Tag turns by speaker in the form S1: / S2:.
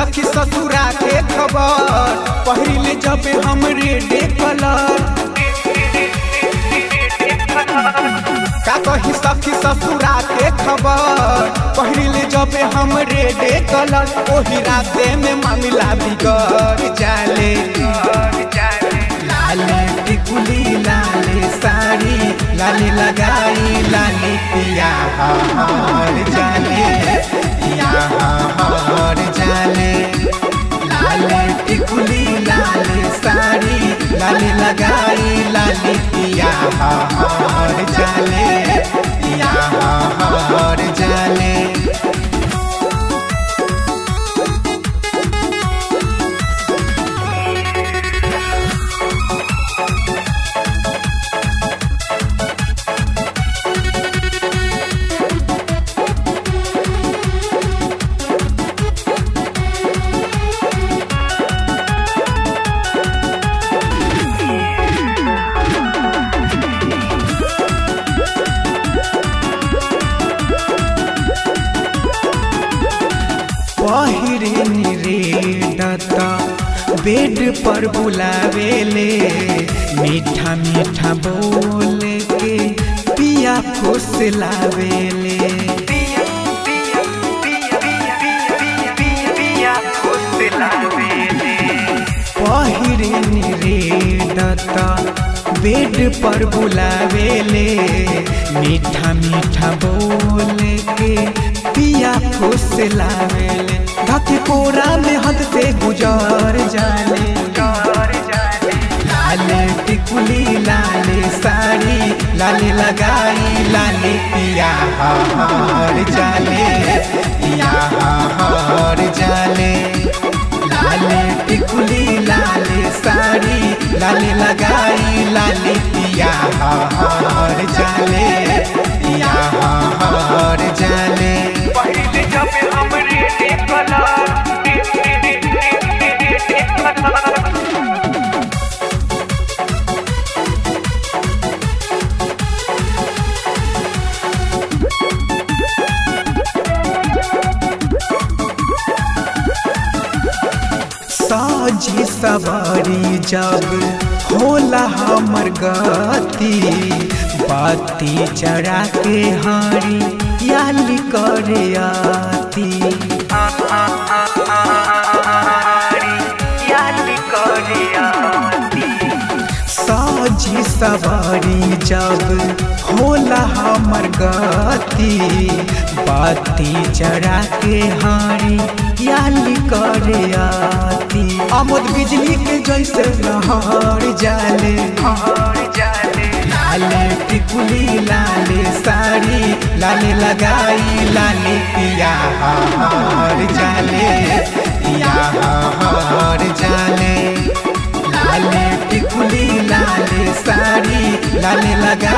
S1: सखी ससुरा के खबर पहिरिले जब हम रेडे कलर का कही सखी ससुरा के खबर पहिरिले जब हम रेडे कलर ओही राते में मामला बिगड़ जाले लाले टिकुली लाले साड़ी लाले लगाई लाले पिया हर जाले पिया हर जाले लाले टिकुली लाले साड़ी लाले लगाई लाले पिया हर जाले पिया हर जाले पहिरे रे दत्ता बेड पर बुलावेले मीठा मीठा बोल के पिया खुश लावेले पहिरे रे दत्ता बेड पर बुलावेले मीठा मीठा बोल के पिया खुश लावेले धके कोरा में हद से गुजार जाले लाले टिकुली लाले साड़ी लाले लगाई लाले पिया हर जाले पिया हर जाले लाले टिकुली लाले साड़ी लाले लगाई लाले पिया हर जाले पिया हर जाले
S2: पहिले जब हम रेडे कलर
S1: साझी सवारी जब होला हमर गति बाती चढ़ा के हारी याली करे आती
S2: याली करियाती
S1: साझी सवारी जब होला हमर गति बाती चढ़ा के हारी याली करे आती आमद बिजली के जैसे लहर जाले
S2: हर जाले
S1: लाले टिकुली लाले साड़ी लाले लगाई लाले पिया हर जाले पिया हर जाले लाले टिकुली लाले साड़ी लाले लगा